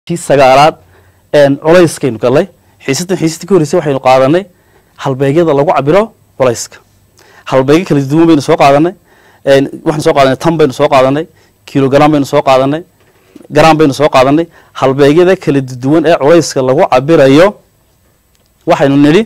kii sagaalaad culayskaynu galnay xiisadan xiisadii ka horreysay waxaynu qaadanay halbeegyada lagu cabiro culayska halbeegyo kala duwan baynu soo qaadanay waxaynu soo qaadanay tan baynu soo qaadanay kilogram baynu soo qaadanay garam baynu soo qaadanay halbeegyada kala duwan ee culayska lagu cabirayo waxaynu nidhi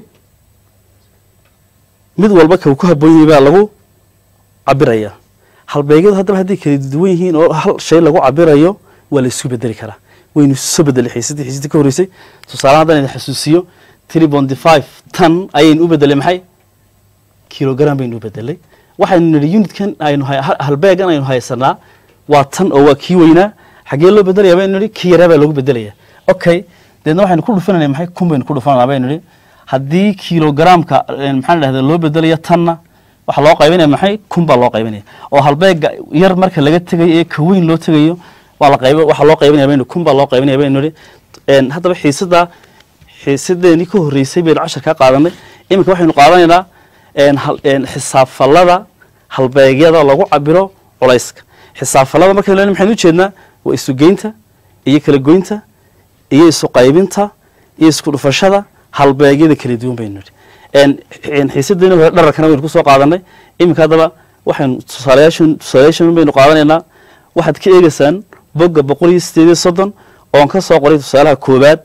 mid walba kau ku haboon yahay baa lagu cabiraya halbeegyadu haddaba hadday kala duwan yihiin oo hal shay lagu cabirayo waa la isku bedeli karaa waynu isu soo bedelay xiisadii xiisadii ka horreysay tusaale haddaan idin xasuusiyo three bonty five tan ayaynu u bedelay maxay kilogram baynu u bedelay waxaynu nidhi unitkan aynu halbeegan aynu haysanaa waa tan oo waa kii weynaa xaggee loo bedelaya baynu nidhi kii yaraa baa loogu bedelaya okay deedna waxaynu ku dhufanayna maxay kun baynu ku dhufananaa baynu nidhi haddii kilogramka maxaan dhahda loo bedelayo tanna waxaa loo qaybinaya maxay kun baa loo qaybinaya oo halbeega yar marka laga tegayo ee ka weyn loo tegayo waa la qayb waxaa loo qaybinaya baynu kun baa loo qaybinaya baynu nidhi haddaba xiisada xiisadeenii ka horreysay baynu cashar kaa qaadanay iminka waxaynu qaadanaynaa xisaabfallada halbeegyada lagu cabiro culayska xisaabfallada markaynu lena maxaynu ujeednaa waa isugeynta iyo kala goynta iyo isu qaybinta iyo isku dhufashada halbeegyada kala duwan baynu nidhi xiisadeeni hore dhararkana baynu kusoo qaadanay iminka haddaba waxaynu tusaalayaashan tusaalayaashan baynu qaadanaynaa waxaad ka eegeysaan bogga boqol iyo sideed iyo soddon oon ka soo qoray tusaalaha koowaad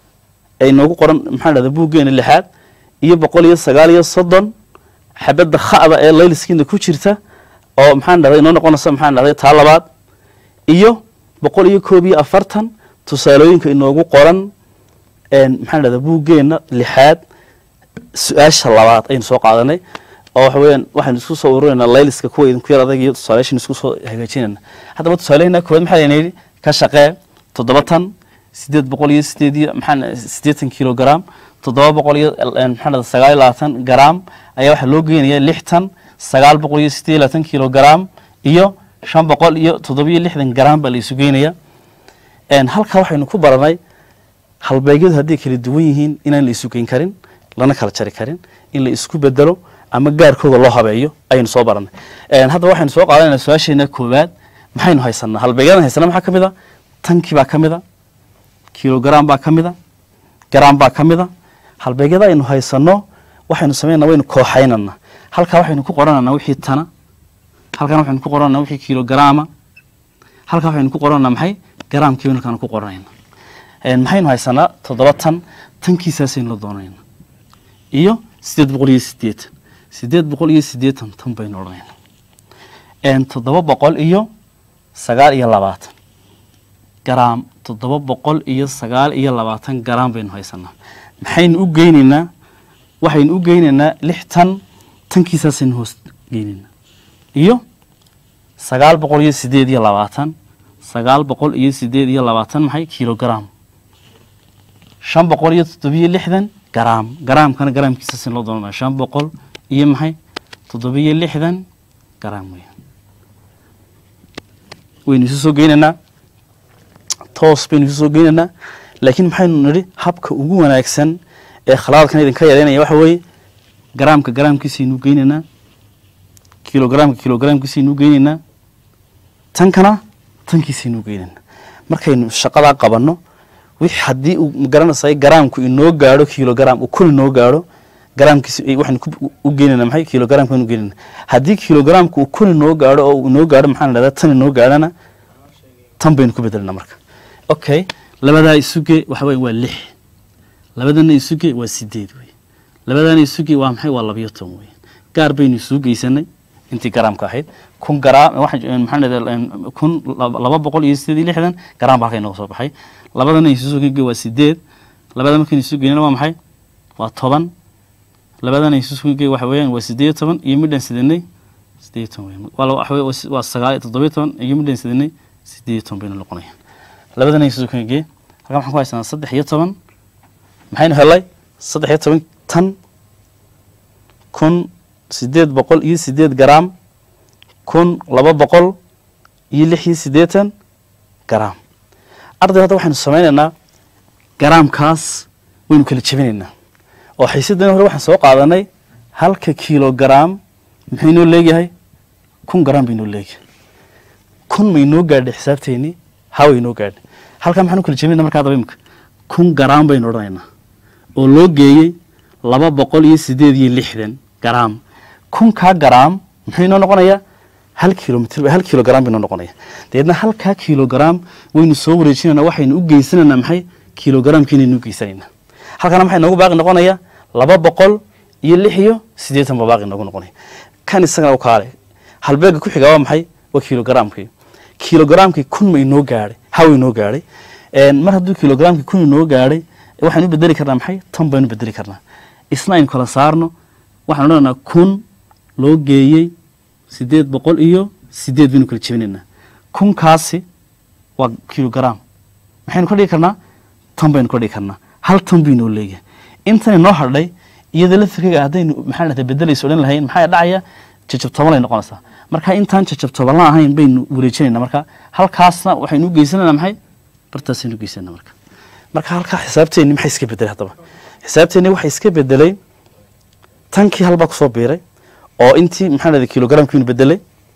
ay noogu qoran maxaan dhahda buuggeena lixaad iyo boqol iyo sagaal iyo soddon xabadda kha'da ee layliskiina ku jirta oo maxaan dhahday inoo noqonaysa maxaan dhahday taa labaad iyo boqol iyo koob iyo afartan tusaalooyinka inoogu qoran maxaan dhahda buuggeena lixaad su-aasha labaad aynu soo qaadanay oo waxa weeyaan waxaynu isku soo ururinaa layliska kuwa idinku yar adag iyo tusaalayaashan isku soo hagaajinayna haddaba tusaalehina koowaad maxaa layna yidhi ka shaqee toddoba tan sideed boqol iyo sideed iyo maxaan siddeetan kilogram toddoba boqol iyo maxaan dhahda sagaal iyo labaatan garam ayaa waxaa loo geenaya lix tan sagaal boqol iyo sideed iyo labaatan kilogram iyo shan boqol iyo toddoba iyo lixdan garam baa la isu geynaya halkaa waxaynu ku baranay halbeegyadu hadday kala duwan yihiin inaan la isu geyn karin lana kala jari karin in la isku bedelo ama gaarkooda loo habeeyo ayaynu soo baranay haddaba waxaynu soo qaadanayna su-aasheena koowaad maxaynu haysanaa halbeegyadan haysana maxaa ka mid a tankii baa ka mid a kilogram baa ka mid a garam baa ka mid a halbeegyada aynu haysano waxaynu sameynaa waynu kooxaynana halkaa waxaynu ku qorananaa wixii tana halkan waxaynu ku qorananaa wixii kilograma halkaa waxaynu ku qorananaa maxay garamkii baynu halkaan ku qoranayna maxaynu haysanaa toddoba tan tankiisaasaynu la doonayna iyo sideed boqol iyo siddeetan sideed boqol iyo siddeetan tan baynu odhanayna toddoba boqol iyo sagaal iyo labaatan garam toddoba boqol iyo sagaal iyo labaatan garam baynu haysanaa maxaynu u geyneynaa waxaynu u geyneynaa lix tan tankiisaasaynu hoos geyneynaa iyo sagaal boqol iyo sideed iyo labaatan sagaal boqol iyo sideed iyo labaatan maxay kilogram shan boqol iyo toddobiyo lixdan garam garaamkana garaamkiisaasaynu loo doonanaa shan boqol iyo maxay toddobiyo lixdan garam weya waynu isu soo geyneynaa toos baynu isu soo geyneynaa laakiin maxaynu nidhi habka ugu wanaagsan ee khalaadkan idinka yareynaya waxa weeye garaamka garaamkiisaynu geyneynaa kilogramka kilogramkiisaynu geyneynaa tankana tankiisaynu geyneynaa markaynu shaqadaa qabanno wix haddii uu magaranaysa garaamku inoo gaadho kilogram uu kun inoo gaadho garaamkiis waxaynu u geyneynaa maxay kilogramka inu geyneynaa haddii kilogramka uu kun inoo gaadho oo inoo gaadho maxaan dhahdaa tan inoo gaadhana tan baynu ku bedelinaa marka okay labadaa isuge waxa weya waa lix labadana isuge waa sideed wey labadana isuge waa maxay waa labiyo toban wey gaar baynu isugu geysanay intii garaamka ahayd kun garaam waxaan maxaan dhahdaa kun laba boqol iyo sideed iyo lixdan garaam ba halka inooga soo baxay labadana isuge waa sideed labada markaynu isu geynana waa maxay waa toban labadana isuge waxa weeyaan waa sideed iyo toban iyo midhan sidanay sideed iyo toban wey waxa wey waa sagaal iyo toddobiyo toban iyo midhan sidanay sideed iyo toban baynu noqonaya labadana isuge halkan waxaan ku haysanaa saddex iyo toban maxaynu helay saddex iyo toban tan kun sideed boqol iyo sideed garam kun laba boqol iyo lix iyo siddeetan garam arday hadda waxaynu samaynaynaa garaamkaas waynu kala jebinaynaa oo xiisadani hore waxaan soo qaadanay halka kilogram muxuu inoo leegyahay kun garam ba inoo leegyahay kun ma inoo gaadhay xisaabteennii hawa inoo gaadhay halkaa maxaan u kala jebinayna markaa daba imika kun garaam baynu odhanaynaa oo loo geeyey laba boqol iyo sideed iyo lixdan garaam kunkaa garaam muxuu inoo noqonayaa hal kilomitr hal kilogram bay inoo noqonaya dabeedna halkaa kilogram waynu soo wareejinayna waxaynu u geysanaynaa maxay kilogramkiinaynu u geysanaynaa halkaana maxay noogu baaqi noqonaya laba boqol iyo lix iyo siddeetan ba baaqi noogu noqonaya kan isagana u kaale halbeega ku xiga waa maxay waa kilogramkii kilogramkii kun ma inoo gaadhay haw inoo gaadhay mar hadduu kilogramkii kun inoo gaadhay waxaynu u bedeli karnaa maxay tan baynu bedeli karnaa isna aynu kala saarno waxaan odhanaynaa kun loo geeyey sideed boqol iyo sideed baynu kala jebinaynaa kunkaasi waa kilogram maxaynu ka dhigi karnaa tan baynu ka dhigi karnaa hal tan buu inoo leeyahay intan inoo hadhay iyada laftirkayga haddaynu maxaa dhahda bedelayso odhan lahayn maxaa dhacaya jajab toban ay noqonaysaa marka intaan jajab toban la ahayn baynu wareejinayna marka halkaasna waxaynu u geysanayna maxay bartaasaynu u geysanayna marka marka halkaa xisaabteenni maxay iska bedelay haddaba xisaabteenni waxay iska bedelay tankii halbaa kusoo biiray oo intii maxaa dhahda kilogramkiinu bedelay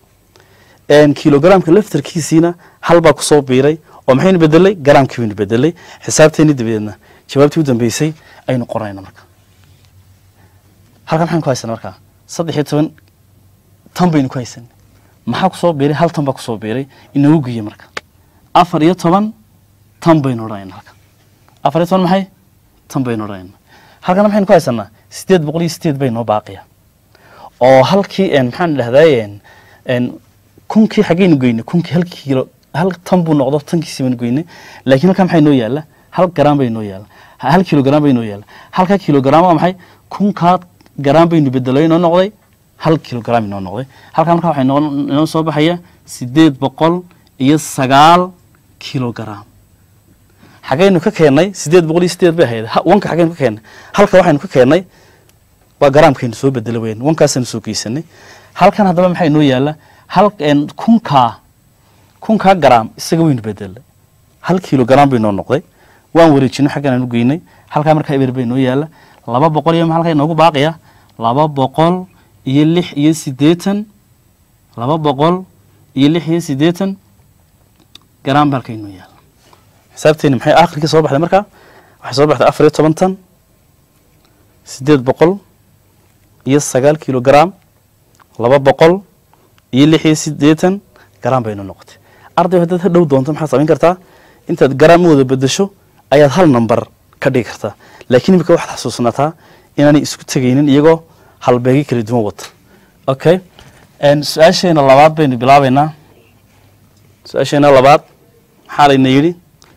kilogramka laftarkiisiina halbaa kusoo biiray oo maxaynu bedelay garaamkii baynu bedelay xisaabteenni dabadeedna jawaabtii u dambeysay aynu qoranayna marka halkan maxaynu ku haysana markaa saddex iyo toban tan baynu ku haysanay maxaa kusoo biiray hal tan baa kusoo biiray inagu geeye marka afar iyo toban tan baynu odhanayna halka afar iyo toban maxay tan baynu odhanayna halkana maxaynu ku haysanaa sideed boqol iyo sideed bay noo baaqiya oo halkii maxaan dhahday kunkii xaggaynu geynay kunkii hal kiilo hal tan buu noqdo tankiisi baynu geynay laakiin halkaa maxay noo yaalla hal garaam bay noo yaalla hal kilogram bay noo yaalla halkaa kilogram waa maxay kunkaa garaam baynu bedelay inoo noqday hal kilogram inoo noqday halkaa markaa waxay inoo soo baxaya sideed boqol iyo sagaal kilogram xaggaynu ka keennay sideed boqol iyo sideed bay ahayd wanka xaggaynu ka keennay halka waxaynu ka keennay waa garaamkaynu soo bedela weyn wankaasaynu soo geysanay halkan haddaba maxaa inoo yaalla hal kunkaa kunkaa garaam isaga waynu bedelay hal kilogram bay noo noqday waan wareejino xaggan aanu geynay halkaa markaa eber bay noo yaalla laba boqol iyo halkaa inoogu baaqaya laba boqol iyo lix iyo siddeetan laba boqol iyo lix iyo siddeetan garaam ba halkaa inoo yaalla xisaabteeni maxay akhirkii soo baxday markaa waxay soo baxday afar iyo toban tan siddeed boqol iyo sagaal kilogram laba boqol iyo lix iyo siddeetan garaam bay inoo noqotay arday haddaad ha dhow doonto maxaad samayn kartaa intaad garaam u wada bedesho ayaad hal number ka dhigi kartaa laakiin imika waxaad xasuusnataa inaanay isku tegaynin iyagoo halbeegyo kala duwan wata okay su-aasheena labaad baynu bilaabaynaa su-aasheena labaad maxaa layna yidhi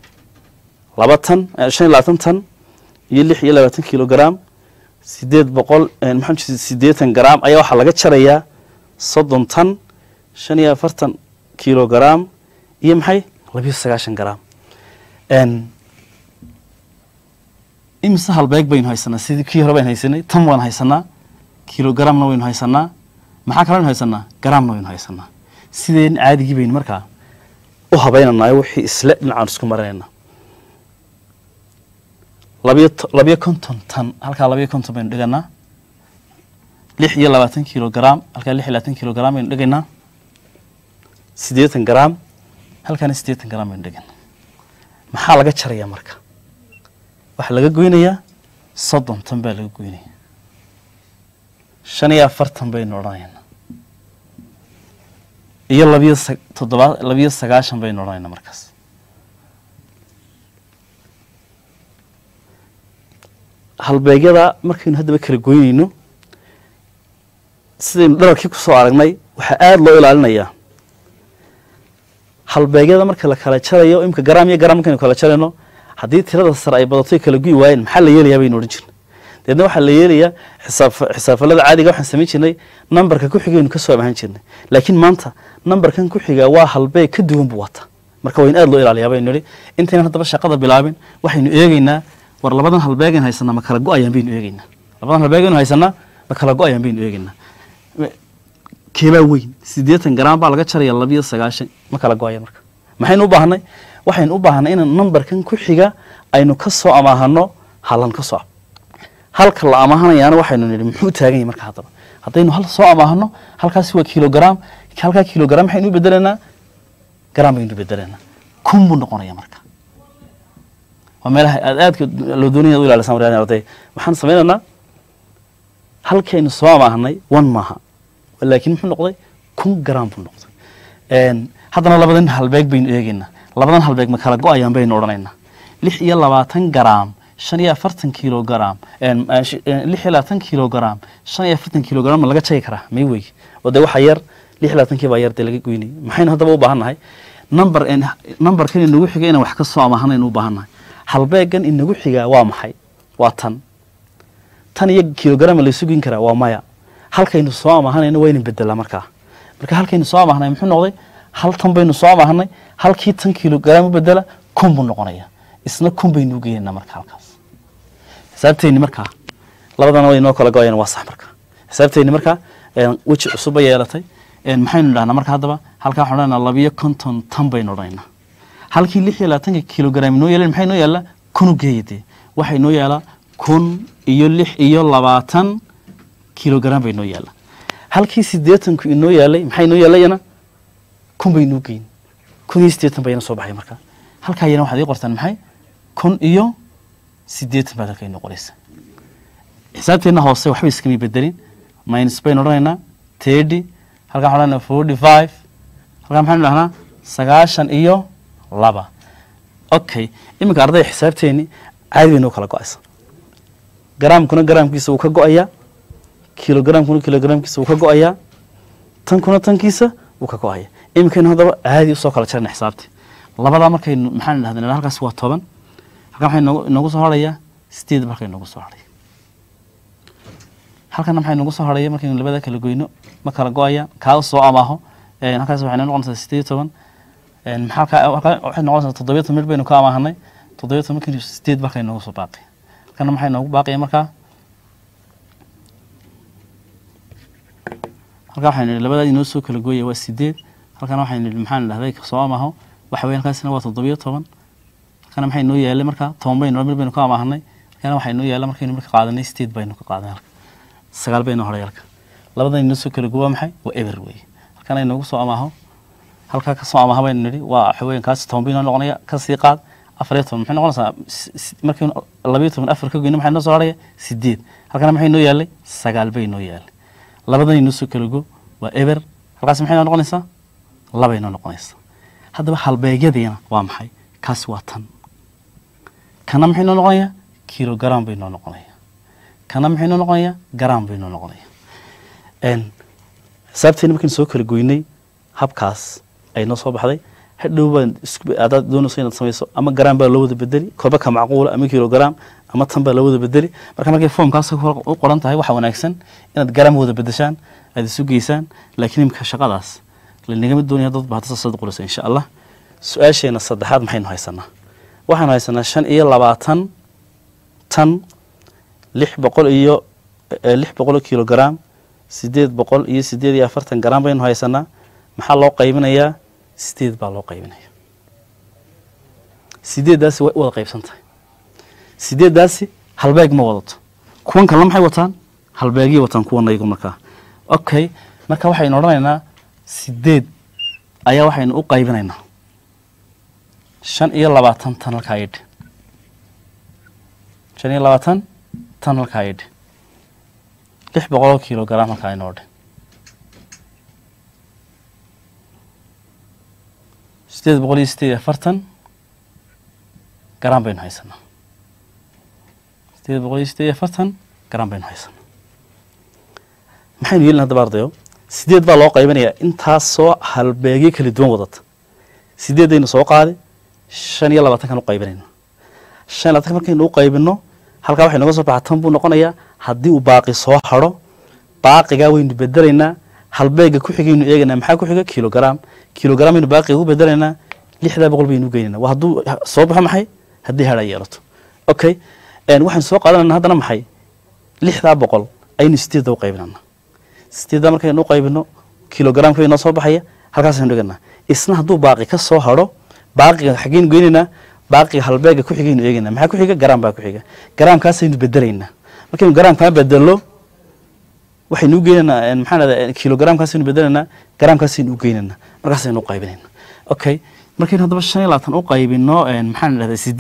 laba tan shan iyo labaatan tan iyo lix iyo labaatan kilogram sideed boqol maxaa siddeetan garaam ayaa waxaa laga jarayaa soddon tan shan iyo afartan kilogram iyo maxay labiyo sagaashan garaam imise halbeeg baynu haysanaa sidii kii hore baynu haysanay tan waan haysanaa kilogramna waynu haysanaa maxaa kalenu haysanaa garaamna waynu haysanaa sideen caadigii baynu markaa u habeynanayo wixii isle dhinacaan isku marinayna labiyo labiyo konton tan halkaa labiyo konton baynu dhiganaa lix iyo labaatan kilogram halkaa lix iyo labaatan kilogram baynu dhigaynaa siddeetan garaam halkaana siddeetan garaam baynu dhigaynaa maxaa laga jarayaa marka waxaa laga goynayaa soddon tan baa laga goynaya shan iyo afartan baynu odhanaynaa iyo labiyo toddoba labiyo sagaashan baynu odhanaynaa markaas halbeegyada markaynu haddaba kala goynayno sidaynu dhararkii kusoo aragnay waxaa aada loo ilaalinayaa halbeegyada marka la kala jarayo imika garaam iyo garaam markaynu kala jarayno haddii tirada sare ay badato kala guyi waayeen maxaa la yeelayaa baynu odhan jirnay deedna waxaa la yeelayaa xisaab xisaafalada caadiga waxaan samayn jirnay nambarka ku xigaynu kasoo amahan jirnay laakiin maanta nambarkan ku xigaa waa halbeeg ka duwan buu wata marka waa in aada loo ilaaliyaa baynu nidhi intaynan haddaba shaqada bilaabin waxaynu eegeynaa war labadan halbeegaynu haysanaa ma kala go-ayaan baynu eegeynaa labadan halbeegaynu haysanaa ma kala go-ayaan baynu eegeynaa keebaa weyn siddeetan garaam baa laga jaraya labiyo sagaashan ma kala go-aya marka maxaynu u baahnay waxaynu u baahnay inaan nambarkan ku xiga aynu ka soo amaahano halan ka soo halka la amaahanayaana waxaynu nidhi muxuu taagan yahay marka haddaba haddaynu hal soo amaahano halkaasi waa kilogram halkaa kilogram maxaynu u bedelaynaa garaam baynu bedelaynaa kun buu noqonaya marka waa meelaha aad aadka loo doonaya u ilaalisan waryaan arday waxaan sameynaynaa halkaynu soo amaahnay one maaha laakiin muxuu noqday kun gram buu noqday Een, haddana labadan halbeeg baynu eegaynaa labadan halbeeg ma kala go-ayaan baynu odhanaynaa lix iyo labaatan garaam shan iyo afartan kilogram een, eh, sh- eh, lix iyo labaatan kilogram shan iyo afartan kilogram ma laga jagi karaa may wey oo dee waxa yar lix iyo labaatankii baa yar dee laga goynay maxaynu haddaba u baahan nahay number een, numberkan inagu xiga inaan wax ka soo amaahanayn u baahan nahay halbeegan inagu xigaa waa maxay waa tan tan iyo kilogram la sugin karaa waa maya halkaynu soo amaahanayna waa inin bedelaa markaa marka halkaynu soo amaahnay muxuu noqday hal tan baynu soo amaahnay halkii tan kilogram u bedela kun buu noqonaya isna kun baynu u geynaynaa marka halkaas xisaabteyni markaa labadana way inoo kala go-ayaan waa sax marka xisaabteyni markaa een, weji cusub bay yeelatay een, maxaynu dhahnaa marka haddaba halkaa waxaan odhanaynaa labiyo konton tan baynu odhanaynaa halkii lix iyo labaatanka kilogram inoo yeelan maxay inoo yaallaa kun u geeya dee waxaa inoo yaalaa kun iyo lix iyo labaatan kilogram bay inoo yaallaa halkii siddeetanku inoo yaalay maxaa inoo yaalayana kun bay inoo geyn kun iyo siddeetan bayna soo baxay marka halkaa yana waxaad ii qortaan maxay kun iyo siddeetan baad halka inoo qoraysa xisaabteenna hoose waxba iskama bedelin minus baynu odhanaynaa thirty halkaa waxaan odhanaynaa forty five halkaa maxaynu dhahnaa sagaashan iyo laba okay iminka ardayda xisaabteeni caadi bay noo kala go-aysa garaamkuna garaamkiisa wuu ka go-ayaa kilogramkuna kilogramkiisa wuu ka go-ayaa tankuna tankiisa wuu ka go-aya iminkaynu haddaba caadi usoo kala jarana xisaabtii labadaa markaynu maxaan dhahdana halkaas waa toban halkan maxay noogu inoogu soo harhayaa sideed marka inoogu soo harhaya halkana maxay inoogu soo harhaya markaynu labada kala goyno ma kala go-aya kaa soo amaaho een, halkaas waxay noo noqonaysaa sideed iyo toban een, maxaa ka- halkaa waxay noqonaysaa toddobiyo toban mid baynu ka amaahanay toddobiyo toban markaynu sideed marka inoogu soo baaqay halkana maxay inoogu baaqaya markaa halkaa waxaynu nidhi labadaa inoo soo kala gooya waa sideed halkana waxaynu nidhi maxaan dhahday soo amaaho waxa weeye halkaasina waa toddobiyo toban halkana maxay noo yaalay markaa toban baynu mid baynu ka amaahanay halkana waxay noo yaala markaynu marka qaadanay sideed baynu ka qaadanay halka sagaal baynu horay halka labadan inoo soo kala gooya waa maxay waa eber weeye halkana inoogu soo amaaho halkaa ka soo amaaha baynu nidhi waa waxa weeye kaas toban baynoo noqonaya ka sii qaad afar iyo toban maxay noqonaysaa s- s- markaynu labayo toban afar ka goyno maxay noo soo haraya sideed halkana maxay noo yaalay sagaal bay noo yaalay labadan inoo soo kala go waa eber halkaas maxay noo noqonaysaa labay noo noqonaysaa haddaba halbeegyadiina waa maxay kaasi waa tan kana maxay noo noqonayaa kilogram bay noo noqonaya kana maxay noo noqonayaa gram bay noo noqonaya n xisaabteena markaynu soo kala goynay habkaas ay noo soo baxday hadhow baan isku adaad doonayso inaad samayso ama gram baa loo wada bedeli korba ka macquula ama kilogram ama tan baa loo wada bedeli marka markay foomkaas u qoran tahay waxaa wanaagsan inaad gram wada bedeshaan aad isu geysaan laakiin imika shaqadaas lanagama doonaya dad baa saasad qoraysa insha allah su-aasheena saddexaad maxaynu haysanaa waxaanu haysanaa shan iyo labaatan tan lix boqol iyo eh, lix boqol oo kilogram sideed boqol iyo sideed iyo afartan gram baynu haysanaa maxaa loo qaybinayaa sideed baa loo qaybinaya sideeddaasi way u wada qaybsan tahay sideeddaasi halbeeg ma wadato kuwan kalena maxay wataan halbeegyay wataan kuwana iyagu markaa okay marka waxaynu odhanaynaa sideed ayaa waxaynu u qaybinaynaa shan iyo labaatan tan halkaa idhi shan iyo labaatan tan halkaa idhi lix boqoloo kilogram halkaa inoo dhe sideed boqol iyo sideed iyo afartan garan baynu haysanaa sideed boqol iyo sideed iyo afartan garan baynu haysanaa maxaynu yeelin haddaba ardayo sideed baa loo qaybinayaa intaasoo halbeegyo kala duwan wadata sideedaynu soo qaadi shan iyo labaatankan u qaybinayna shan iyo labaatanka markaynu u qaybino halkaa waxay noga soo baxa tan buu noqonayaa haddii uu baaqi soo haro baaqigaa waynu bedelaynaa halbeega ku xigaynu eegaynaa maxaa ku xiga kilogram kilogram aynu baaqiga u bedelaynaa lixdaa boqol baynu geynayna waa hadduu soo baxo maxay haddii hadha yeelato okay waxaynu soo qaadanayna haddana maxay lixdaa boqol aynu sideedda u qaybinana sideeddaa markaynu u qaybino kilogramka bay noo soo baxaya halkaasaynu dhiganaa isna hadduu baaqi ka soo haro baaqiga xaggeynu geynaynaa baaqiga halbeega ku xigaynu eegaynaa maxaa ku xiga garam baa ku xiga garamkaasaynu bedelaynaa markaynu garamkaa bedelno waxaynu u geynaynaa maxaan dhahdaa kilogramkaasaynu bedelaynaa garamkaasaynu u geynaynaa markaasaynu u qaybinaynaa okay markaynu haddaba shan iyo labaatan u qaybino maxaan dhahdaa sideed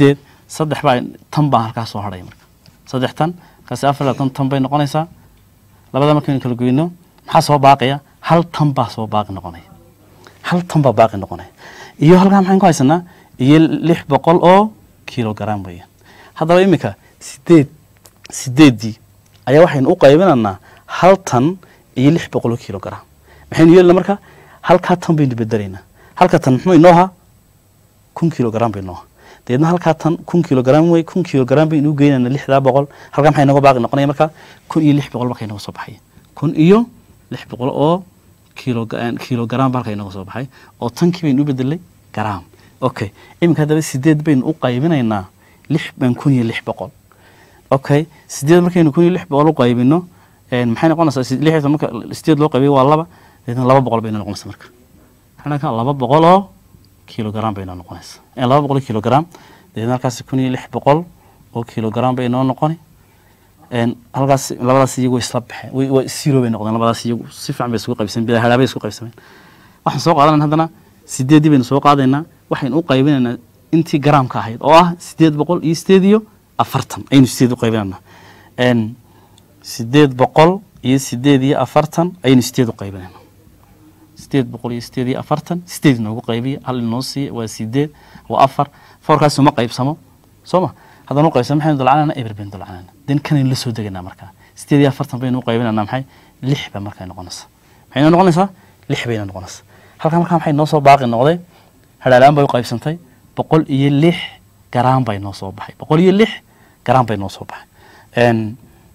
saddex baa tan baa halkaa soo hadhaya marka saddex tan markaasi afar iyo labaatan tan bay noqonaysaa labada markaynu kala goyno maxaa soo baaqaya hal tan baa soo baaqi noqonaya hal tan baa baaqi noqonaya iyo halkaa maxaan ku haysanaa iyo lix boqol oo kilogram weeyaan haddaba iminka sideed sideeddii ayaa waxaynu u qaybinaynaa hal tan iyo lix boqol oo kilogram maxaynu yeelina marka halkaa tan baynu bedelaynaa halka tan muxuu inoo ahaa kun kilogram bay inoo ahaa dabeedna halkaa tan kun kilogram wey kun kilogram baynu u geynaynaa lixdaa boqol halkaa maxay inooga baaqi noqonaya marka kun iyo lix boqol marka inooga soo baxaya kun iyo lix boqol oo kilo kilogram ba halka inooga soo baxay oo tankii baynu u bedelay gram okay iminka haddaba sideed baynu u qaybinaynaa lix baan kun iyo lix boqol okay sideed markaynu kun iyo lix boqol u qaybino maxay noqonaysaa lixdan marka sideed loo qaybiyo waa laba dabeedna laba boqol bayna noqonaysaa marka maxaa laba boqol oo kilogram bay inoo noqonaysaa laba boqol oo kilogram dabeedna halkaas kun iyo lix boqol oo kilogram bay inoo noqoni halkaas labadaas iyagu isla baxeen waa zero bay noqdeen labadaas iyagu si fiican bay isugu qaybsameen bila haraabay isku qaybsameen waxaan soo qaadanayna haddana sideeddii baynu soo qaadaynaa waxaynu u qaybinaynaa intii garaamka ahayd oo ah sideed boqol iyo sideed iyo afartan ayaynu sideed u qaybinaynaa sideed boqol iyo sideed iyo afartan ayaynu sideed u qaybinaynaa sideed boqol iyo sideed iyo afartan sideed inoogu qaybiya hal inoo siiya waa sideed waa afar foorkaasi uma qaybsamo soo ma haddaan u qaybsamo maxaynu dulcanana eber baynu dulcanana den kanaynu la soo deganaa markaa sideed iyo afartan baynu u qaybinanaa maxay lix ba markaa noqonaysaa maxay noo noqonaysaa lix bayna noqonaysaa halkaa markaa maxay noo soo baaqi noqday hadhaalaan bay u qaybsantay boqol iyo lix garaam bay noo soo baxay boqol iyo lix garaam bay noo soo baxay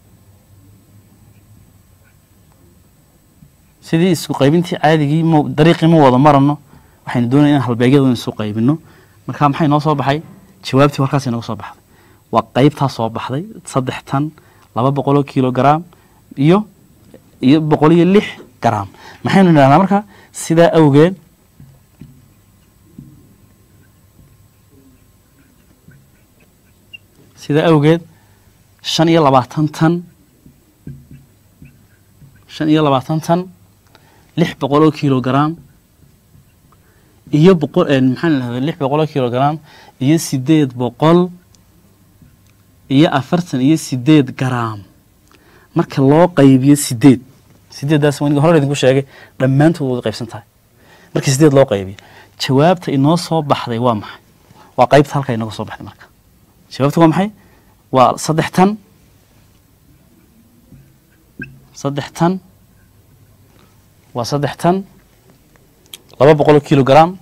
sidii isku qaybintii caadigii m dariiqii ma wada marano waxaynu doonaya inaan halbeegyada isu qaybino marka maxay noo soo baxay jawaabtii halkaas inooga soo baxday waa qaybtaa soo baxday saddex tan laba boqol oo kilogram iyo iyo boqol iyo lix garaam maxaynu idhahnaa marka sidaa awgeed sidaa awgeed shan iyo labaatan tan shan iyo labaatan tan lix boqol oo kilogram iyo boqol maxaan idhahda lix boqol oo kilogram iyo sideed boqol iyo afartan iyo sideed garaam marka loo qaybiyo sideed sideeddaas waniga hore idinku sheegay dhammaantood wada qaybsan tahay marka sideed loo qaybiyo jawaabta inoo soo baxday waa maxay waa qaybta halka inooga soo baxday marka jawaabta waa maxay waa saddex tan saddex tan waa saddex tan laba boqol oo kilogram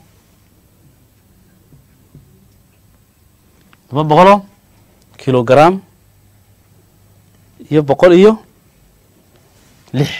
laba boqoloo kilogram iyo boqol iyo lix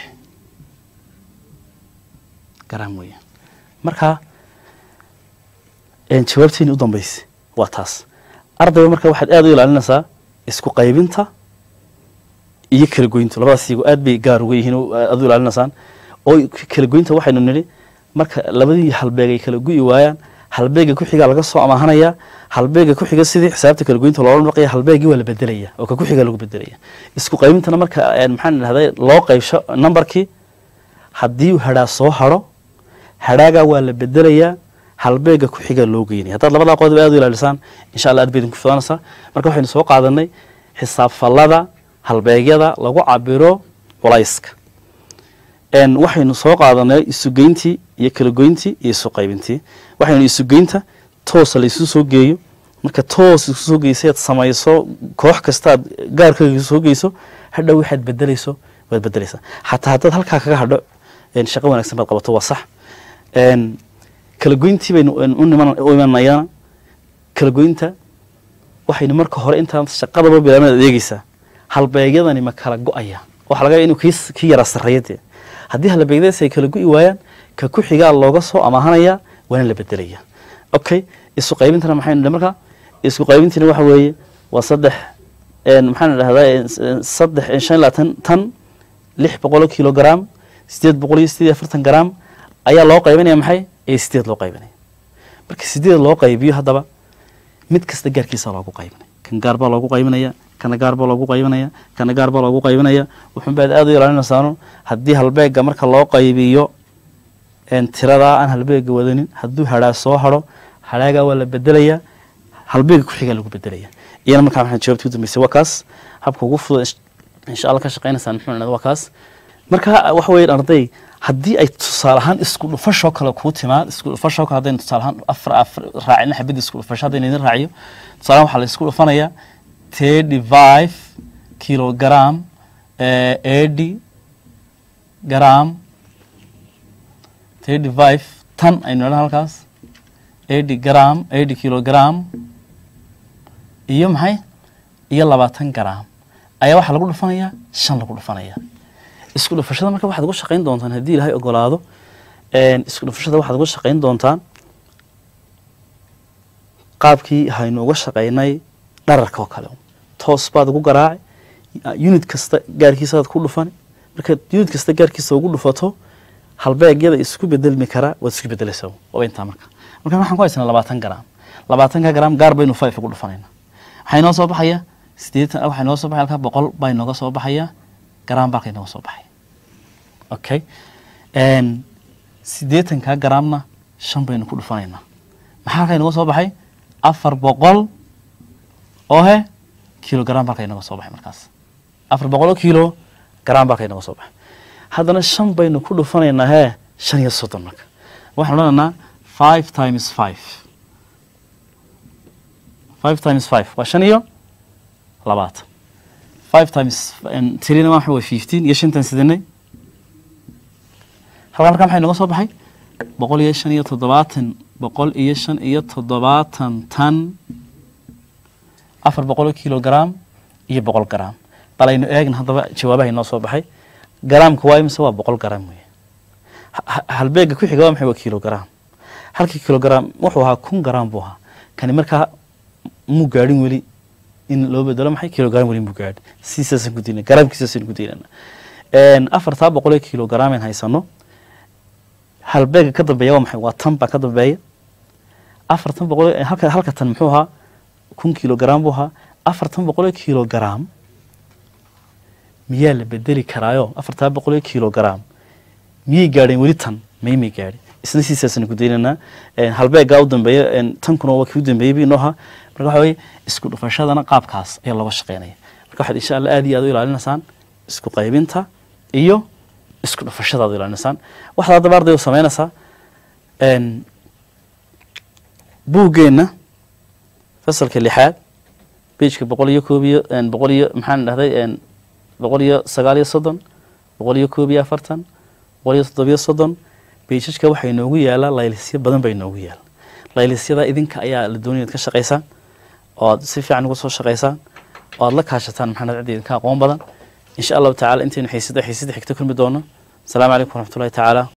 garam weeyaan marka jawaabteeni u dambeysay waa taas ardayga marka waxaad aada u ilaalinaysaa isku qaybinta iyo kala goynta labadaas iyago aad bay gaar uga yihiin aad u ilaalinaysaan oo kala goynta waxaynu nidhi marka labadii halbeeg ay kala gu'i waayaan halbeega ku-xigaa laga soo amaahanaya halbeega ku-xiga sidii xisaabta kala goynta loola dhaqaya halbeegii waa la bedelaya oo ka ku-xiga lagu bedelaya isku qaybintana marka maxaan idhahday loo qaybsho numberkii haddii hadhaa soo hadho hadhaagaa waa la bedelayaa halbeega ku-xiga loo geynaya haddaad labadaa qodob aad u ilaalisaan insha allah aad bay idinku fidanaysaa marka waxaynu soo qaadanay xisaab fallada halbeegyada lagu cabiro culayska waxaynu soo qaadanay isugeyntii iyo kala goyntii iyo isu qaybintii waxaynu isugeynta toosa laysu soo geeyo marka toos isu soo geysaad samayso koox kastaad gaarkaaga isu soo geyso hadhow waxaad bedelayso waad bedelaysaa xataa haddaad halkaa kaga hadho shaqo wanaagsan baad qabato waa sax kala goyntii baynu u imanayana kala goynta waxaynu marka hore intaan shaqadaba bilaabin aad eegeysaa halbeegyadani ma kala go-aya waxa laga yaaba inuu kii yara sarreeya dee haddii halbeegyadaas ay kala gu'i waayaan ka ku xigaa looga soo amaahanaya waana la bedelaya okay isu qaybintana maxaynu nidhi marka isku qaybintina waxa weeye waa saddex maxaan idhahdaa saddex shan iyo labaatan tan lix boqol oo kilogram sideed boqol iyo sideed iyo afartan gram ayaa loo qaybinaya maxay ee sideed loo qaybinaya marka sideed loo qaybiyo haddaba mid kasta gaarkiisa loogu qaybinaya kan gaar baa loogu qaybinaya kana gaar baa loogu qaybinaya kana gaar baa loogu qaybinaya wuxuunbaad aada u ilaalinaysaanu haddii halbeega marka loo qaybiyo tiradaa aan halbeega wadanin hadduu hadhaa soo hadho hadhaagaa waa la bedelaya halbeega ku xigaa lagu bedelaya iyana markaa waxaan jawaabtii u dambeysay waa kaas habka ugu fudud insh- insha allah ka shaqaynaysaan muxuu idhahda waa kaas marka waxa weeye arday haddii ay tusaale ahaan isku dhufashoo kale kuu timaad isku dhufashoo kale haddaynu tusaale ahaan afar afar raacina xabadda isku dhufasho haddaynu idin raaciyo tusaale ahaan waxaa la isku dhufanayaa thirty five kilogram eh, eighty gram thirty five tan aynu idhaha halkaas eighty gram eighty kilogram iyo maxay iyo labaatan gram ayaa waxaa lagu dhufanayaa shan lagu dhufanaya isku dhufashada marka waxaad uga shaqayn doontaan haddii ilaahay ogolaado een, isku dhufashada waxaad uga shaqayn doontaan qaabkii haynu uga shaqaynay dhararka oo kale toos baad ugu garaaci unit kasta gaarkiisaad ku dhufani markaad unit kasta gaarkiisa ugu dhufato halbeegyada isku bedelmi kara waad isku bedelaysaa waa intaa marka marka waxaan ku haysanaa labaatan gram labaatanka gram gaar baynu five ugu dhufanayna waxaa inoo soo baxaya sideetan waxaa inoo soo baxaya halkaa boqol baa inooga soo baxaya gram baa inooga soo baxaya okay Een, siddeetanka gramna shan baynu ku dhufanaynaa maxaa halkaa inooga soo baxay afar boqol oo he kilogram baa halkaa inooga soo baxay markaas afar boqol oo kilo gram baa halkaa inooga soo baxay haddana shan baynu ku dhufanaynaa hee shan iyo soddon marka waxaan odhanaynaa five times five five times five waa shan iyo labaatan five times tirina waa waa fifteen iyo shantan sidanay halkaa markaa maxaa inooga soo baxay boqol iyo shan iyo toddobaatan boqol iyo shan iyo toddobaatan tan afar boqol oo kilogram iyo boqol gram bal aynu eegna haddaba jawaabaha inoo soo baxay garaamka waa imise waa boqol gram wey Ha- ha- halbeega ku xiga waa maxay waa kilogram halkii kilogram wuxuu ahaa kun gram buu ahaa kani markaa muu gaadhin weli in loo bedelo maxay kilogram weli muu gaadhin siisaasan ku diina garaamkiisaasan ku diinana afartaa boqol ee kilogram aan haysano halbeega ka dambeeya waa maxay waa tan baa ka dambeeya afartan boqol ee- halka halka tan muxuu ahaa kun kilogram buu ahaa afartan boqol ee kilogram miyaa la bedeli karaayo afartaa boqol ee kilogram miyay gaadheen weli tan may may gaadhin isna siisaasan ku daynaynaa Een, halbeegaa u dambeeya een, tankuna waa kii u dambeeyey bi inoo ahaa marka waxa weye isku dhufashadana qaabkaas ayaa looga shaqeynaya marka waxaad insha allah aad iyo aad u ilaalinaysaan isku qaybinta iyo isku dhufashadaad u ilaalinaysaan waxaad haddaba arday u samaynaysaa een, buuggeenna fasalka lixaad bejka boqol iyo koob iyo een, boqol iyo maxaan dhahday een, boqol iyo sagaal iyo soddon boqol iyo koob iyo afartan boqol iyo toddobiyo soddon beijajka waxaa inoogu yaala laylisyo badan baa inoogu yaala laylisyada idinka ayaa la doonaya inaad ka shaqaysaan oo aad si fiican uga soo shaqaysaan oo aad la kaashataan maxamed cabdi idinka aqoon badan insha allahu tacaala intaynu xiisada xiisada xigta kulmi doono asalaamu calaykum waraxmatullahi tacaala